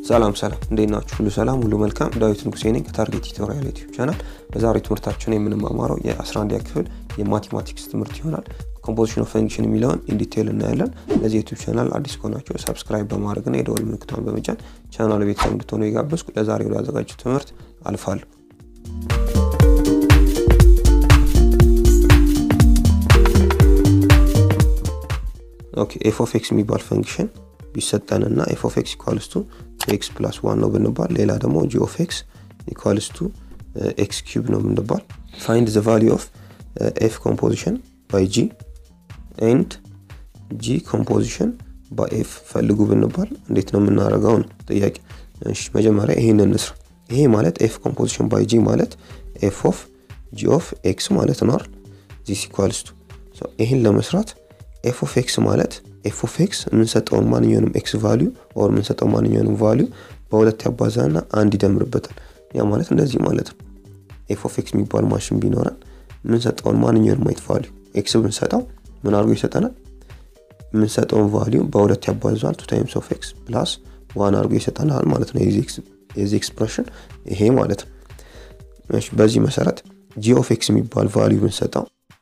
ሰላም ሰላም፣ እንዴት ናችሁ? ሁሉ ሰላም፣ ሁሉ መልካም። ዳዊት ንጉሴ ነኝ ከታርጌት ቲቶሪያል ዩቲዩብ ቻናል። በዛሬው ትምህርታችን የምንማማረው የ11ኛ ክፍል የማቴማቲክስ ትምህርት ይሆናል። ኮምፖዚሽን ኦፍ ፈንክሽን የሚለውን ኢንዲቴይል እናያለን። ለዚህ ዩቲዩብ ቻናል አዲስ ከሆናችሁ ሰብስክራይብ በማድረግና የደወል ምልክቷን በመጫን ቻናል ቤተሰብ እንድትሆኑ የጋበዝኩ ለዛሬ ወደ ያዘጋጀው ትምህርት አልፋለሁ። ኦኬ ኤፍ ኦፍ ኤክስ የሚባል ፈንክሽን ቢሰጠንና ኤፍ ኦፍ ኤክስ ኢኳልስ ቱ ኤክስ ፕላስ ዋን ነው ብንባል፣ ሌላ ደግሞ ጂ ኦፍ ኤክስ ኢኳልስ ቱ ኤክስ ኪዩብ ነው ብንባል፣ ፋይንድ ዘ ቫሊዩ ኦፍ ኤፍ ኮምፖዚሽን ባይ ጂ ኤንድ ጂ ኮምፖዚሽን ባይ ኤፍ ፈልጉ ብንባል እንዴት ነው የምናደርገው ነው ጥያቄ። እሺ መጀመሪያ ይሄን እንስራ። ይሄ ማለት ኤፍ ኮምፖዚሽን ባይ ጂ ማለት ኤፍ ኦፍ ጂ ኦፍ ኤክስ ማለት ነው አይደል? ዚስ ኢኳልስ ቱ ይህን ለመስራት ኤፍ ኦፍ ኤክስ ማለት ኤፍ ኦፍ ኤክስ የምንሰጠውን ማንኛውንም ኤክስ ቫሊዩ ኦር የምንሰጠው ማንኛውንም ቫሊዩ በሁለት ያባዛና አንድ ይደምርበታል። ያ ማለት እንደዚህ ማለት ነው። ኤፍ ኦፍ ኤክስ የሚባል ማሽን ቢኖረን የምንሰጠውን ማንኛውንም አይነት ቫሊዩ ኤክስ ብንሰጠው ምን አድርጎ ይሰጠናል? የምንሰጠውን ቫሊዩ በሁለት ያባዛል። ቱ ታይምስ ኦፍ ኤክስ ፕላስ ዋን አድርጎ ይሰጠናል ማለት ነው። የዚህ ኤክስፕሬሽን ይሄ ማለት ነው። በዚህ መሰረት ጂ ኦፍ ኤክስ የሚባል ቫሊዩ ብንሰጠው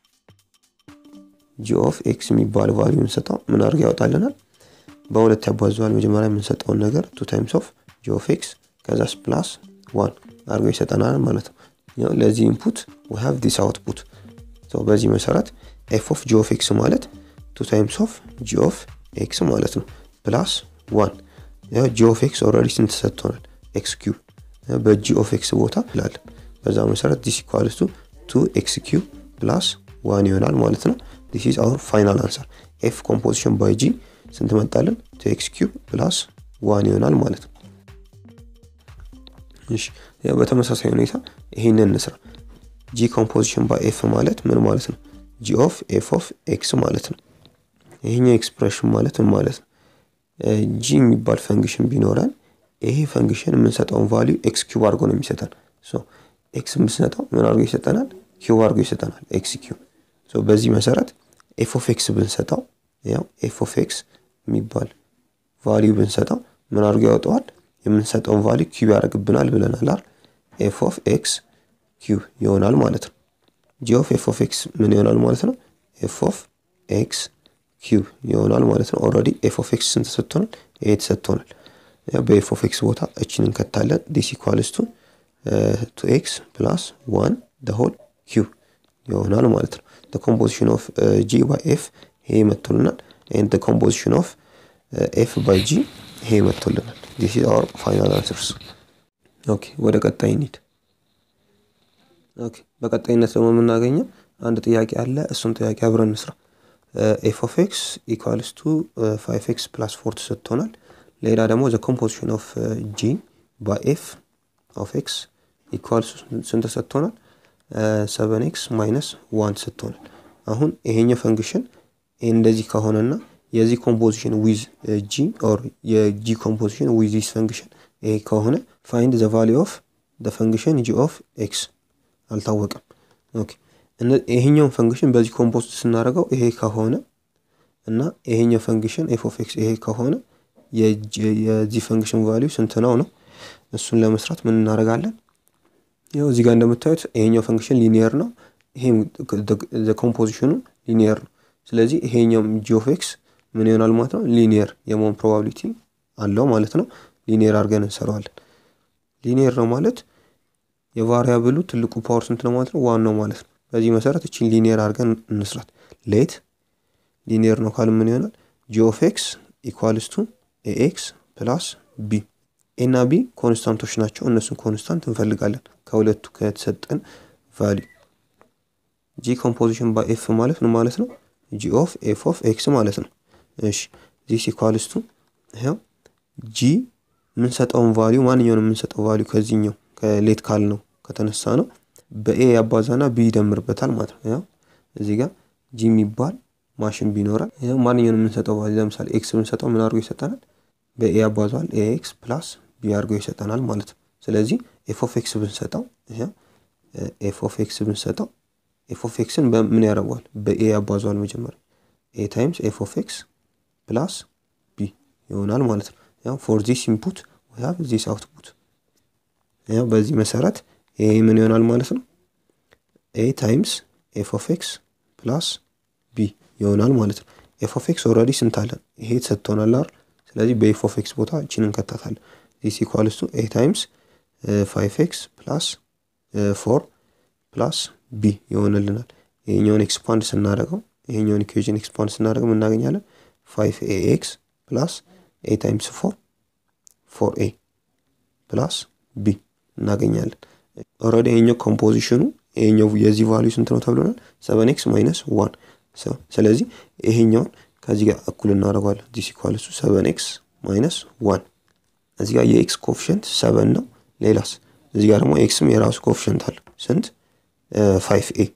ጂ ኦፍ ኤክስ የሚባል ቫሊዩ ብንሰጠው ምን አድርጎ ያወጣልናል? በሁለት ያባዘዋል። መጀመሪያ የምንሰጠውን ነገር ቱ ታይምስ ኦፍ ጂ ኦፍ ኤክስ ከዛስ ፕላስ ዋን አድርጎ ይሰጠናል ማለት ነው። ለዚህ ኢንፑት ዊ ሃቭ ዲስ አውትፑት። በዚህ መሰረት ኤፍ ኦፍ ጂ ኦፍ ኤክስ ማለት ቱ ታይምስ ኦፍ ጂ ኦፍ ኤክስ ማለት ነው ፕላስ ዋን ጂ ኦፍ ኤክስ ኦልሬዲ ስንት ሰጥቶናል? ኤክስ ኪዩብ በጂ ኦፍ ኤክስ ቦታ ላለን በዛ መሰረት ዲስ ኢኳልስ ቱ ቱ ኤክስ ኪዩብ ፕላስ ዋን ይሆናል ማለት ነው። ዲስ ኢዝ አወር ፋይናል አንሰር ኤፍ ኮምፖዚሽን ባይ ጂ ስንት መጣልን? ቱ ኤክስ ኪዩብ ፕላስ ዋን ይሆናል ማለት ነው። እሺ በተመሳሳይ ሁኔታ ይሄንን እንስራ። ጂ ኮምፖዚሽን ባይ ኤፍ ማለት ምን ማለት ነው? ጂ ኦፍ ኤፍ ኦፍ ኤክስ ማለት ነው። ይሄኛው ኤክስፕሬሽን ማለት ምን ማለት ነው? ጂ የሚባል ፈንክሽን ቢኖረን ይሄ ፈንክሽን የምንሰጠውን ቫሊዩ ኤክስ ኪዩብ አድርጎ ነው የሚሰጠን። ኤክስ የምንሰጠው ምን አድርጎ ይሰጠናል? ኪዩብ አድርጎ ይሰጠናል። ኤክስ ኪዩብ በዚህ መሰረት ኤፍ ኦፍ ኤክስ ብንሰጠው ያው ኤፍ ኦፍ ኤክስ የሚባል ቫሊዩ ብንሰጠው ምን አድርጎ ያወጣዋል? የምንሰጠውን ቫሊዩ ኪዩብ ያደርግብናል ብለናል አይደል? ኤፍ ኦፍ ኤክስ ኪዩብ ይሆናል ማለት ነው። ጂ ኦፍ ኤፍ ኦፍ ኤክስ ምን ይሆናል ማለት ነው? ኤፍ ኦፍ ኤክስ ኪዩብ ይሆናል ማለት ነው። ኦልሬዲ ኤፍ ኦፍ ኤክስ ስንት ተሰጥቶናል? ይሄ ተሰጥቶናል። በኤፍ ኦፍ ኤክስ ቦታ እችን እንከታለን። ዲስ ኢኳልስ ቱ ቱ ኤክስ ፕላስ ዋን ደ ሆል ኪዩብ ይሆናል ማለት ነው። ኮምፖዚሽን ኦፍ ጂ ባይ ኤፍ ይሄ መጥቶልናል። ኤንድ ኮምፖዚሽን ኦፍ ኤፍ ባይ ጂ ይሄ መጥቶልናል። ዲስ ኢዝ አወር ፋይናል አንሰርስ። ኦኬ ወደ ቀጣይ እንሂድ። ኦኬ በቀጣይነት ደግሞ የምናገኘው አንድ ጥያቄ አለ። እሱን ጥያቄ አብረን እንስራ። ኤፍ ኦፍ ኤክስ ኢኳልስ ቱ ፋይቭ ኤክስ ፕላስ ፎር ተሰጥቶናል። ሌላ ደግሞ ዘ ኮምፖዚሽን ኦፍ ጂ ባይ ኤፍ ኦፍ ኤክስ ኢኳልስ ስንት ተሰጥቶናል? ሰቨን ኤክስ ማይነስ ዋን ተሰጥቶናል። አሁን ይሄኛው ፈንክሽን እንደዚህ ከሆነና የዚህ ኮምፖዚሽን ዊዝ ጂ ኦር የጂ ኮምፖዚሽን ዊዝ ዚስ ፈንክሽን ይሄ ከሆነ ፋይንድ ዘ ቫሊዩ ኦፍ ዘ ፈንክሽን ጂ ኦፍ ኤክስ አልታወቀም። ኦኬ ይሄኛውን ፈንክሽን በዚህ ኮምፖዝት ስናደርገው ይሄ ከሆነ እና ይሄኛው ፈንክሽን ኤፍ ኦፍ ኤክስ ይሄ ከሆነ የዚህ ፈንክሽን ቫሊዩ ስንት ነው ነው? እሱን ለመስራት ምን እናደርጋለን? ያው እዚህ ጋር እንደምታዩት ይሄኛው ፈንክሽን ሊኒየር ነው። ይሄም ኮምፖዚሽኑ ሊኒየር ነው። ስለዚህ ይሄኛውም ጂ ኦፍ ኤክስ ምን ይሆናል ማለት ነው? ሊኒየር የመሆን ፕሮባቢሊቲ አለው ማለት ነው። ሊኒየር አድርገን እንሰራዋለን። ሊኒየር ነው ማለት የቫሪያብሉ ትልቁ ፓወር ስንት ነው ማለት ነው? ዋን ነው ማለት ነው። በዚህ መሰረት እችን ሊኒየር አድርገን እንስራት። ሌት ሊኒየር ነው ካል ምን ይሆናል? ጂ ኦፍ ኤክስ ኢኳልስ ቱ ኤኤክስ ፕላስ ቢ ኤ እና ቢ ኮንስታንቶች ናቸው። እነሱን ኮንስታንት እንፈልጋለን ከሁለቱ ከተሰጠን ቫሊዩ። ጂ ኮምፖዚሽን ባይ ኤፍ ማለት ምን ማለት ነው? ጂ ኦፍ ኤፍ ኦፍ ኤክስ ማለት ነው። እሺ ዚስ ኢኳልስ ቱ ይኸው ጂ የምንሰጠውን ቫሊዩ ማንኛውን የምንሰጠው ቫሊዩ ከዚህኛው ከሌት ካል ነው ከተነሳ ነው በኤ ያባዛና ቢ ይደምርበታል ማለት ነው። ያው እዚህ ጋር ጂ የሚባል ማሽን ቢኖራል ያው ማንኛውን የምንሰጠው ቫሊዩ ለምሳሌ ኤክስ ብንሰጠው ምን አድርጎ ይሰጠናል? በኤ ያባዛዋል ኤ ኤክስ ፕላስ ቢ አድርጎ ይሰጠናል ማለት ነው። ስለዚህ ኤፍ ኦፍ ኤክስ ብንሰጠው ኤፍ ኦፍ ኤክስ ብንሰጠው ኤፍ ኦፍ ኤክስን በምን ያደርገዋል? በኤ ያባዘዋል መጀመሪያ ኤ ታይምስ ኤፍ ኦፍ ኤክስ ፕላስ ቢ ይሆናል ማለት ነው። ያው ፎር ዚስ ኢንፑት ዊ ሀብ ዚስ አውትፑት ያው በዚህ መሰረት ይሄ ምን ይሆናል ማለት ነው ኤ ታይምስ ኤፍ ኦፍ ኤክስ ፕላስ ቢ ይሆናል ማለት ነው። ኤፍ ኦፍ ኤክስ ኦልሬዲ ስንት አለን? ይሄ ተሰጥቶናል አይደል? ስለዚህ በኤፍ ኦፍ ኤክስ ቦታ እቺን እንከታታለን። ዚስ ኢኳልስ ቱ ኤ ታይምስ ፋይቭ ኤክስ ፕላስ ፎር ፕላስ ቢ ይሆንልናል። ይሄኛውን ኤክስፓንድ ስናደርገው ይሄኛውን ኢኩዌዥን ኤክስፓንድ ስናደርገው እናገኛለን ፋይቭ ኤ ኤክስ ፕላስ ኤ ታይምስ ፎር ፎር ኤ ፕላስ ቢ እናገኛለን። ኦልሬዲ ይሄኛው ኮምፖዚሽኑ ይሄኛው የዚህ ቫልዩ ስንት ነው ተብሎናል? ሰቨን ኤክስ ማይነስ ዋን ስለዚህ ይሄኛውን ከዚህ ጋር እኩል እናደርገዋለን። ዲስ ኢኳልስ ቱ ሰቨን ኤክስ ማይነስ ዋን እዚህ ጋር የኤክስ ኮፊሽንት ሰቨን ነው። ሌላስ እዚህ ጋር ደግሞ ኤክስም የራሱ ኮፊሽንት አለ ስንት ፋይቭ ኤ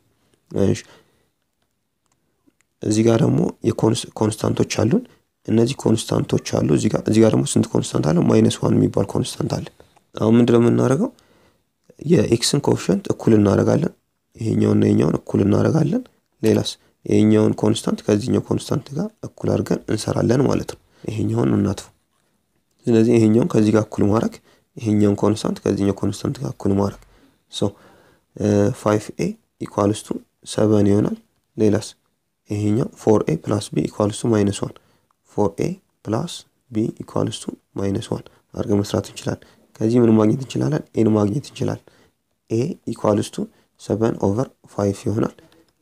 እዚህ ጋር ደግሞ የኮንስታንቶች አሉን። እነዚህ ኮንስታንቶች አሉ። እዚህ ጋር እዚህ ጋር ደግሞ ስንት ኮንስታንት አለ? ማይነስ ዋን የሚባል ኮንስታንት አለ። አሁን ምንድን ነው የምናደርገው? የኤክስን ኮፊሽንት እኩል እናደርጋለን። ይሄኛውና ይሄኛውን እኩል እናደርጋለን። ሌላስ ይሄኛውን ኮንስታንት ከዚህኛው ኮንስታንት ጋር እኩል አድርገን እንሰራለን ማለት ነው። ይሄኛውን እናጥፉ። ስለዚህ ይሄኛውን ከዚህ ጋር እኩል ማድረግ፣ ይሄኛውን ኮንስታንት ከዚህኛው ኮንስታንት ጋር እኩል ማድረግ ሶ ፋይቭ ኤ ኢኳልስ ቱ ሰቨን ይሆናል። ሌላስ ይሄኛው ፎር ኤ ፕላስ ቢ ኢኳልስ ቱ ማይነስ ዋን ፎር ኤ ፕላስ ቢ ኢኳልስ ቱ ማይነስ ዋን አድርገን መስራት እንችላለን። ከዚህ ምን ማግኘት እንችላለን? ኤን ማግኘት እንችላለን። ኤ ኢኳልስ ቱ ሰቨን ኦቨር ፋይቭ ይሆናል።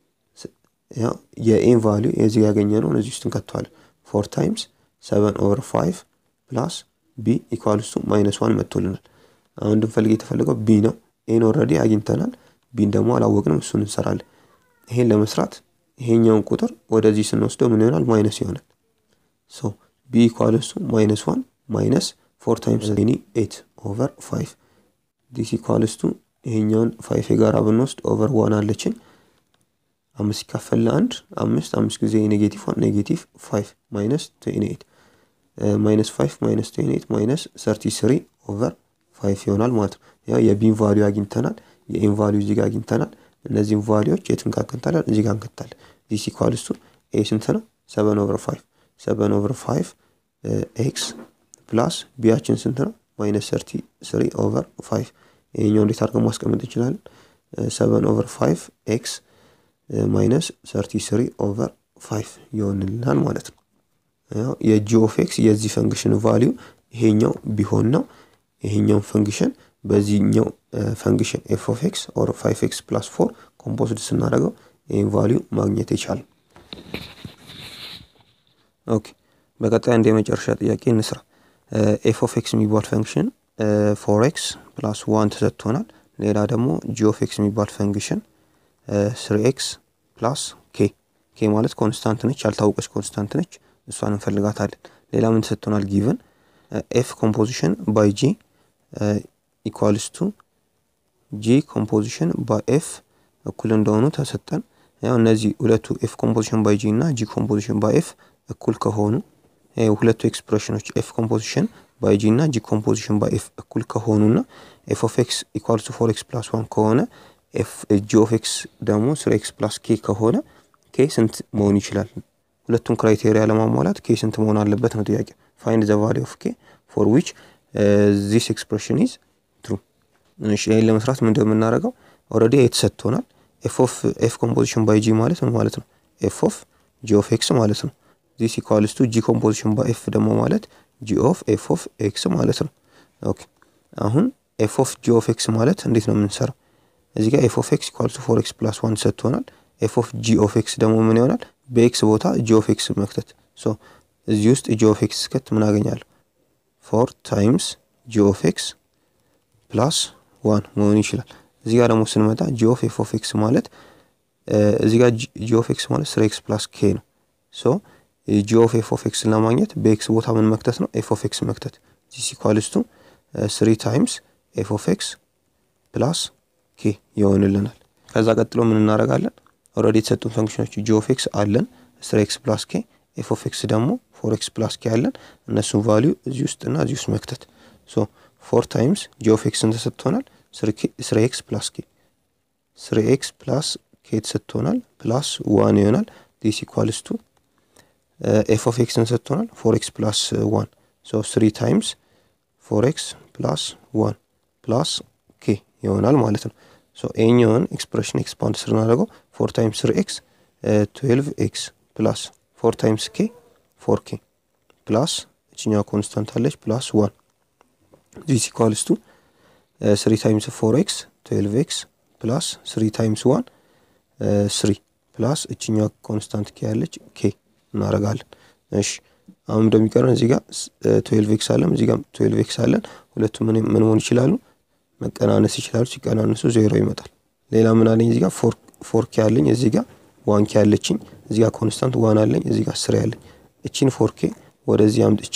ያው የኤን ቫሊዩ የዚህ ያገኘ ነው እዚህ ውስጥ እንከተዋለን። ፎር ታይምስ ሰቨን ኦቨር ፋይቭ ፕላስ ቢ ኢኳልስ ቱ ማይነስ ዋን መጥቶልናል። አሁን እንድንፈልግ የተፈለገው ቢ ነው። ኤን ኦልሬዲ አግኝተናል። ቢን ደግሞ አላወቅንም። እሱን እንሰራለን። ይሄን ለመስራት ይሄኛውን ቁጥር ወደዚህ ስንወስደው ምን ይሆናል? ማይነስ ይሆናል። ሶ ቢ ኢኳልስ ቱ ማይነስ ዋን ማይነስ ፎር ታይምስ ኒ ኤት ኦቨር ፋይቭ ዲስ ኢኳልስ ቱ ይሄኛውን ፋይቭ የጋራ ብንወስድ ኦቨር ዋን አለችን አምስት ሲካፈል ለአንድ አምስት አምስት ጊዜ ኔጌቲቭ ዋን ኔጌቲቭ ፋይቭ ማይነስ ትዌንቲ ኤይት ማይነስ ፋይቭ ማይነስ ትዌንቲ ኤይት ማይነስ ሰርቲ ስሪ ኦቨር ፋይቭ ይሆናል ማለት ነው። ያው የቢን ቫሊዩ አግኝተናል። የኤን ቫሊዩ እዚህ ጋር አግኝተናል። እነዚህም ቫሊዎች የት እንካከንታለን? እዚህ ጋር እንከታለን። ዲስ ኢኳልስ ቱ ኤ ስንት ነው? ሰቨን ኦቨር ፋይቭ ሰቨን ኦቨር ፋይቭ ኤክስ ፕላስ ቢያችን ስንት ነው? ማይነስ ሰርቲ ስሪ ኦቨር ፋይቭ ይሄኛው እንዴት አድርገን ማስቀመጥ እንችላለን? ሰቨን ኦቨር ፋይቭ ኤክስ ማይነስ ሰርቲ ስሪ ኦቨር ፋይቭ ይሆንልናል ማለት ነው። ያው የጂ ኦፍ ኤክስ የዚህ ፈንክሽን ቫሊዩ ይሄኛው ቢሆን ነው። ይሄኛውን ፈንክሽን በዚህኛው ፈንክሽን ኤፍ ኦፍ ኤክስ ኦር ፋይቭ ኤክስ ፕላስ ፎር ኮምፖዝድ ስናደርገው ይህን ቫሊዩ ማግኘት የቻለ። ኦኬ በቀጣይ አንድ የመጨረሻ ጥያቄ እንስራ። ኤፍ ኦፍ ኤክስ የሚባል ፈንክሽን ፎር ኤክስ ፕላስ ዋን ተሰጥቶናል። ሌላ ደግሞ ጂ ኦፍ ኤክስ የሚባል ፈንክሽን ስሪ ኤክስ ፕላስ ኬ ኬ ማለት ኮንስታንት ነች፣ ያልታወቀች ኮንስታንት ነች። እሷን እንፈልጋታለን። ሌላ ምን ተሰጥቶናል? ጊቨን ኤፍ ኮምፖዚሽን ባይ ጂ ኢኳልስ ቱ ጂ ኮምፖዚሽን ባይ ኤፍ እኩል እንደሆኑ ተሰጠን። ያው እነዚህ ሁለቱ ኤፍ ኮምፖዚሽን ባይ ጂ እና ጂ ኮምፖዚሽን ባይ ኤፍ እኩል ከሆኑ ሁለቱ ኤክስፕሬሽኖች ኤፍ ኮምፖዚሽን ባይ ጂ እና ጂ ኮምፖዚሽን ባይ ኤፍ እኩል ከሆኑ እና ኤፍ ኦፍ ኤክስ ኢኳልስ ቱ ፎር ኤክስ ፕላስ ዋን ከሆነ ጂ ኦፍ ኤክስ ደግሞ ስሪ ኤክስ ፕላስ ኬ ከሆነ ኬ ስንት መሆን ይችላል? ሁለቱን ክራይቴሪያ ለማሟላት ኬ ስንት መሆን አለበት ነው ጥያቄ። ፋይንድ ዘ ቫሊ ኦፍ ኬ ፎር ዊች ዚስ ኤክስፕሬሽን ኢዝ ትሩ። እሺ ይህን ለመስራት ምንድን የምናደርገው ኦልሬዲ የተሰጥቶናል። ኤፍ ኦፍ ኤፍ ኮምፖዚሽን ባይ ጂ ማለት ምን ማለት ነው? ኤፍ ኦፍ ጂ ኦፍ ኤክስ ማለት ነው። ዚስ ኢኳልስ ቱ ጂ ኮምፖዚሽን ባይ ኤፍ ደግሞ ማለት ጂ ኦፍ ኤፍ ኦፍ ኤክስ ማለት ነው። ኦኬ አሁን ኤፍ ኦፍ ጂ ኦፍ ኤክስ ማለት እንዴት ነው የምንሰራው? እዚህ ጋር ኤፍ ኦፍ ኤክስ ኢኳልስ ቱ ፎር ኤክስ ፕላስ ዋን ሰጥቶናል። ኤፍ ኦፍ ጂ ኦፍ ኤክስ ደግሞ ምን ይሆናል? በኤክስ ቦታ ጂ ኦፍ ኤክስ መክተት። ሶ እዚህ ውስጥ ጂ ኦፍ ኤክስ ስከት ምን አገኛለሁ? ፎር ታይምስ ጂ ኦፍ ኤክስ ፕላስ ዋን መሆን ይችላል። እዚህ ጋር ደግሞ ስንመጣ ጂ ኦፍ ኤፍ ኦፍ ኤክስ ማለት እዚህ ጋር ጂ ኦፍ ኤክስ ማለት ስሪ ኤክስ ፕላስ ኬ ነው። ሶ ጂ ኦፍ ኤፍ ኦፍ ኤክስን ለማግኘት በኤክስ ቦታ ምን መክተት ነው? ኤፍ ኦፍ ኤክስ መክተት። ዚስ ኢኳልስ ቱ ስሪ ታይምስ ኤፍ ኦፍ ኤክስ ፕላስ ኬ ይሆንልናል። ከዛ ቀጥሎ ምን እናደርጋለን? ኦልሬዲ የተሰጡን ፈንክሽኖች ጂ ኦፍ ኤክስ አለን ስሪ ኤክስ ፕላስ ኬ፣ ኤፍ ኦፍ ኤክስ ደግሞ ፎር ኤክስ ፕላስ ኬ አለን። እነሱን ቫሊዩ እዚህ ውስጥ እና እዚህ ውስጥ መክተት። ሶ ፎር ታይምስ ጂ ኦፍ ኤክስን ተሰጥቶናል ስሪ ኤክስ ፕላስ ኬ፣ ስሪ ኤክስ ፕላስ ኬ ተሰጥቶናል ፕላስ ዋን ይሆናል። ዲስ ኢኳልስ ቱ ኤፍ ኦፍ ኤክስን ተሰጥቶናል ፎር ኤክስ ፕላስ ዋን ሶ ስሪ ታይምስ ፎር ኤክስ ፕላስ ዋን ፕላስ ኬ ይሆናል ማለት ነው። ሶ ይሄኛውን ኤክስፕሬሽን ኤክስፓንድ ስናደርገው ፎር ታይምስ ስሪ ኤክስ ትዌልቭ ኤክስ ፕላስ ፎር ታይምስ ኬ ፎር ኬ ፕላስ እችኛዋ ኮንስታንት አለች ፕላስ ዋን ዚስ ኢኳልስ ቱ ስሪ ታይምስ ፎር ኤክስ ትዌልቭ ኤክስ ፕላስ ስሪ ታይምስ ዋን ስሪ ፕላስ እችኛዋ ኮንስታንት ኬ ያለች ኬ እናደርጋለን። እሺ አሁን እንደሚቀረን እዚህ ጋር ትዌልቭ ኤክስ አለን፣ እዚህ ጋር ትዌልቭ ኤክስ አለን። ሁለቱም ምን መሆን ይችላሉ? መቀናነስ ይችላሉ። ሲቀናነሱ ዜሮ ይመጣል። ሌላ ምን አለኝ? እዚህ ጋር ፎር ኬ አለኝ፣ እዚህ ጋር ዋን ኬ አለችኝ፣ እዚህ ጋር ኮንስታንት ዋን አለኝ፣ እዚህ ጋር ስሪ አለኝ። እቺን ፎር ኬ ወደዚህ አምጥቼ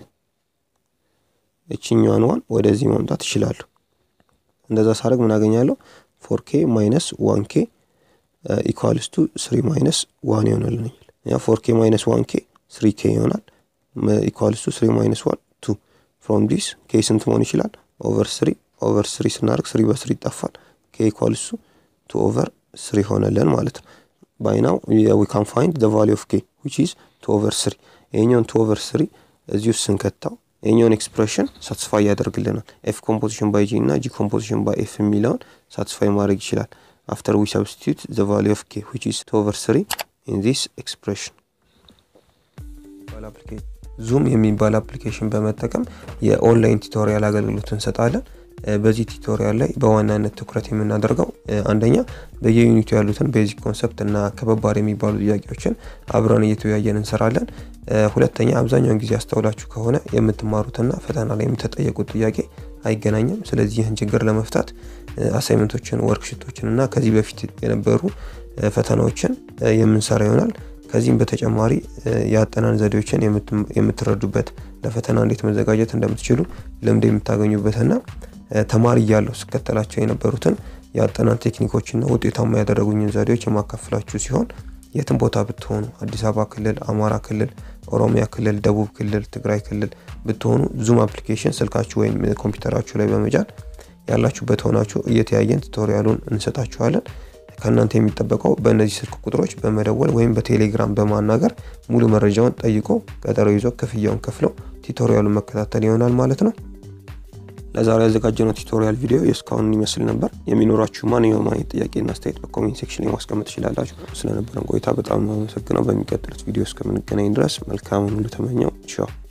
እችኛዋን ዋን ወደዚህ ማምጣት ይችላሉ። እንደዛ ሳደርግ ምን አገኛለሁ? ፎር ኬ ማይነስ ዋን ኬ ኢኳልስ ቱ ስሪ ማይነስ ዋን ይሆናልኛል። ያ ፎር ኬ ማይነስ ዋን ኬ ስሪ ኬ ይሆናል። ኢኳልስ ቱ ስሪ ማይነስ ዋን ቱ ፍሮም ዲስ ኬ ስንት መሆን ይችላል? ኦቨር ስሪ ኦቨር ስሪ ስናደርግ ስሪ በስሪ ይጠፋል። ኬ ኢኳልስ ቱ ቱ ኦቨር ስሪ ሆነለን ማለት ነው። ባይ ናው ዊ ካን ፋይንድ ዘ ቫሊ ኦፍ ኬ ዊች ኢዝ ቱ ኦቨር ስሪ። ይሄኛውን ቱ ኦቨር ስሪ እዚህ ውስጥ ስንከታው ይሄኛውን ኤክስፕሬሽን ሳትስፋይ ያደርግልናል። ኤፍ ኮምፖዚሽን ባይ ጂ እና ጂ ኮምፖዚሽን ባይ ኤፍ የሚለውን ሳትስፋይ ማድረግ ይችላል። አፍተር ዊ ሰብስቲቱት ዘ ቫሊ ኦፍ ኬ ዊች ኢዝ ቱ ኦቨር ስሪ ኢን ዚስ ኤክስፕሬሽን ዙም የሚባል አፕሊኬሽን በመጠቀም የኦንላይን ቱቶሪያል አገልግሎት እንሰጣለን። በዚህ ቱቶሪያል ላይ በዋናነት ትኩረት የምናደርገው አንደኛ በየዩኒቱ ያሉትን ቤዚክ ኮንሰፕት እና ከበባድ የሚባሉ ጥያቄዎችን አብረን እየተወያየን እንሰራለን። ሁለተኛ አብዛኛውን ጊዜ አስተውላችሁ ከሆነ የምትማሩትና ፈተና ላይ የምትጠየቁት ጥያቄ አይገናኝም። ስለዚህ ይህን ችግር ለመፍታት አሳይመንቶችን፣ ወርክሽቶችን እና ከዚህ በፊት የነበሩ ፈተናዎችን የምንሰራ ይሆናል። ከዚህም በተጨማሪ የአጠናን ዘዴዎችን የምትረዱበት ለፈተና እንዴት መዘጋጀት እንደምትችሉ ልምድ የምታገኙበትና ተማሪ እያለሁ ስከተላቸው የነበሩትን የአጠናን ቴክኒኮችና ውጤታማ ያደረጉኝን ዘዴዎች የማካፍላችሁ ሲሆን የትም ቦታ ብትሆኑ አዲስ አበባ ክልል፣ አማራ ክልል፣ ኦሮሚያ ክልል፣ ደቡብ ክልል፣ ትግራይ ክልል ብትሆኑ ዙም አፕሊኬሽን ስልካችሁ ወይም ኮምፒውተራችሁ ላይ በመጫን ያላችሁበት ሆናችሁ እየተያየን ቱቶሪያሉን እንሰጣችኋለን። ከእናንተ የሚጠበቀው በእነዚህ ስልክ ቁጥሮች በመደወል ወይም በቴሌግራም በማናገር ሙሉ መረጃውን ጠይቆ ቀጠሮ ይዞ ክፍያውን ከፍለው ቱቶሪያሉን መከታተል ይሆናል ማለት ነው። ለዛሬ ያዘጋጀነው ቱቶሪያል ቪዲዮ የእስካሁን ይመስል ነበር። የሚኖራችሁ ማንኛውም አይነት ጥያቄና አስተያየት በኮሜንት ሴክሽን ላይ ማስቀመጥ ትችላላችሁ። ስለነበረን ቆይታ በጣም አመሰግነው። በሚቀጥሉት ቪዲዮ እስከምንገናኝ ድረስ መልካምን ሁሉ ተመኘው። ቻው